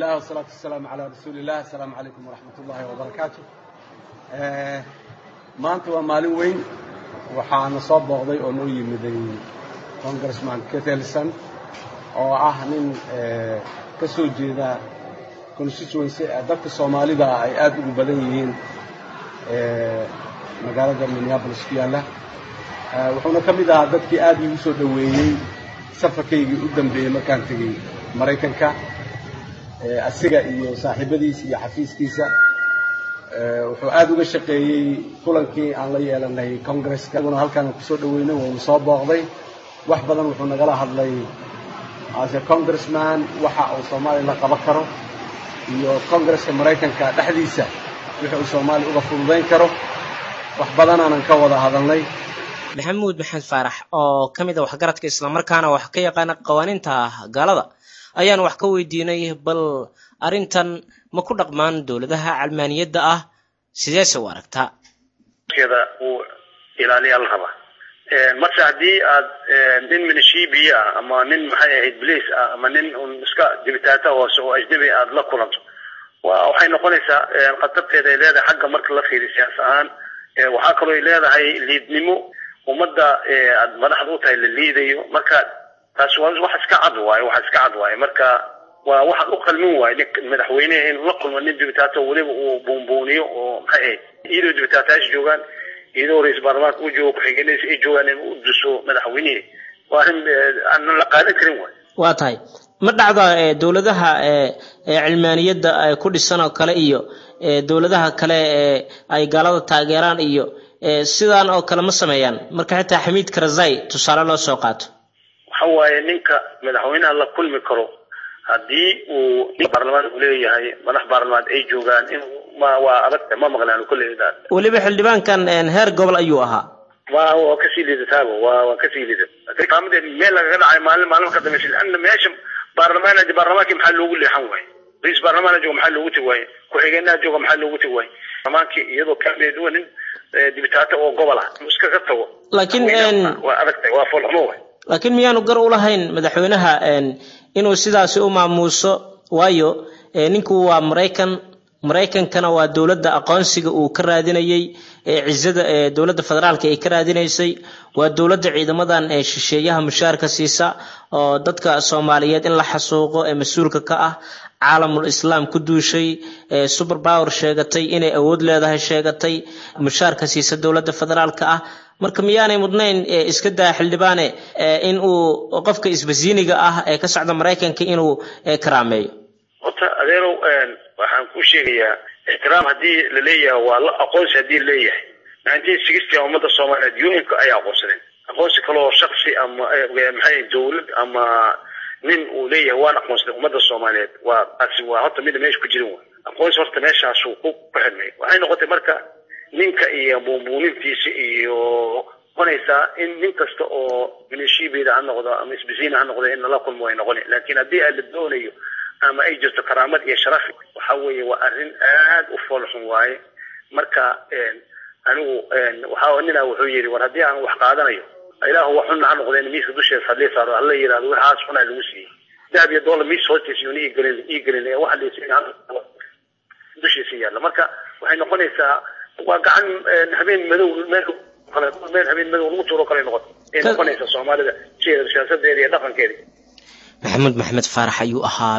bismillah wasalaatu wasalaamu calaa rasuuliillah assalaamu calaykum waraxmat ullaahi wabarakaatu maanta waa maalin weyn waxaana soo booqday oo noo yimiday congressman ketelson oo ah nin ka soo jeeda constituency dadka soomaalida ay aada ugu badan yihiin magaalada minneabolis ku yaalla wuxuuna ka mid ahaa dadkii aad iigu soo dhoweeyey safarkaygii u dambeeyey markaan tegey maraykanka asiga iyo saaxiibadiisa iyo xafiiskiisa wuxuu aad uga shaqeeyey kulankii aan la yeelanay congresska iguna halkaan kusoo dhoweynay wuuna soo booqday wax badan wuxuu nagala hadlay ase congressman waxa uu soomaaliya la qaban karo iyo congresska maraykanka dhexdiisa wixii uu soomaaliya uga fududayn karo wax badanaanan ka wada hadalnay maxamuud maxamed faarax oo ka mid a waxgaradka islamarkaana wax ka yaqaana qawaaniinta gaalada ayaan wax ka weydiinay bal arrintan ma ku dhaqmaan dowladaha calmaaniyadda ah sideese u aragtaa da uu ilaaliyaa la rabaa marse haddii aad nin minishibiya ah ama nin maxay ahayd blice ah ama nin un iska dibitaata hoose oo ajnabi aad la kulanto waxay noqonaysaa khatarteeda ay leedahay xagga marka la fiiriyo siyaas ahaan waxaa kaloo ay leedahay liidnimo ummadda aad madaxda u tahay la liidayo marka taas waa wax iska cad waaye wax iska cad waaye marka waa waxaad u qalmin waaye nin madaxweyneha in la kulmo nin dibitaato weliba uu buunbuuniyo oo maxay ahayd iyadoo dibitaatayaasha joogaan iyadoo ra-isul baarlamaanka u joogo ku-xigeenadiisa ay joogaan in u duso madaxweynihi waa arrin aan la qaadan karin waay waa tahay ma dhacda dowladaha cilmaaniyadda ku dhisan oo kale iyo dowladaha kale ee ay gaalada taageeraan iyo sidaan oo kale ma sameeyaan marka xitaa xamiid karazai tusaale loo soo qaato waxa waaye ninka madaxweynaha la kulmi karo haddii uu nin baarlamaan uu leeyahay madax baarlamaan ay joogaan in ma waa adagta ma maqlaan kolley weliba xildhibaankan heer gobol ayuu ahaa waa waa kasii liidataaba waa waa kasii liidata qaamadeed meel lagaga dhacay maalin maalin ka dambaysa lanna meesha baarlamaan baarlamaankii maxaa loogu leexan waaye ra-isul baarlamaana jooga maxaa loogu tegi waaye ku-xigeenaha jooga maxaa loogu tegi waaye baarlamaankii iyadoo kaameed waa nin dibitaato oo gobol ah iskaga tago laakiin waa adagtay waa foolxumo waay laakiin miyaanu gar u lahayn madaxweynaha inuu sidaasi u maamuuso waayo ninku waa maraykan maraykankana waa dowladda aqoonsiga uu ka raadinayey cizada dowladda federaalka ay ka raadinaysay waa dowladda ciidamadan ee shisheeyaha mushaarka siisa oo dadka soomaaliyeed in la xasuuqo ee mas-uulka ka ah caalamul islaam ku duushay super power sheegatay inay awood leedahay sheegatay mushaarka siisa dowladda federaalka ah marka miyaanay mudnayn iska daa xildhibaane in uu qofka isbasiiniga ah ee ka socda maraykanka inuu karaameeyo horta adeerow waxaan ku sheegayaa ixtiraam haddii la leeyahay waa la aqoonsi haddii la leeyahay nineteen sixty ummadda soomaaliyeed un-ka ayaa aqoonsadeen aqoonsi kaloo shaksi ama maxay dowlad ama nin uu leeyahay waan aqoonsaday ummadda soomaaliyeed waa taasi waa horta mida meesha ku jirin wa aqoonsi horta meeshaasuu ku ku xidhnay waxay noqotay marka ninka iyo buunbuunintiisa iyo noqonaysaa in nin kasta oo minishibeeda ha noqdo ama isbisiina ha noqdo in lala kulmo way noqoni laakiin haddii aan la doonayo ama ay jirto karaamad iyo sharaf waxa weeye waa arrin aad u foolxun waaye marka anigu waxa ninaa wuxuu yidhi war haddii aan wax qaadanayo ilaahu wax xunna ha noqdeen miiska dusheeda hadlii saaro hala yidhahdo waxaas xunaa lagu siiyey dahab iyo doolar miis hoostiisa yuuna ii gelin ii gelin ee waxa laysiin dushiisa yaalla marka waxay noqonaysaa waa gacan habeen madow meel kale meel habeen madow lagu tuuro kale noqon ay noqonaysaa soomaalida sideeda siyaasadeeda iyo dhaqankeeda maxamuud maxamed faarax ayuu ahaa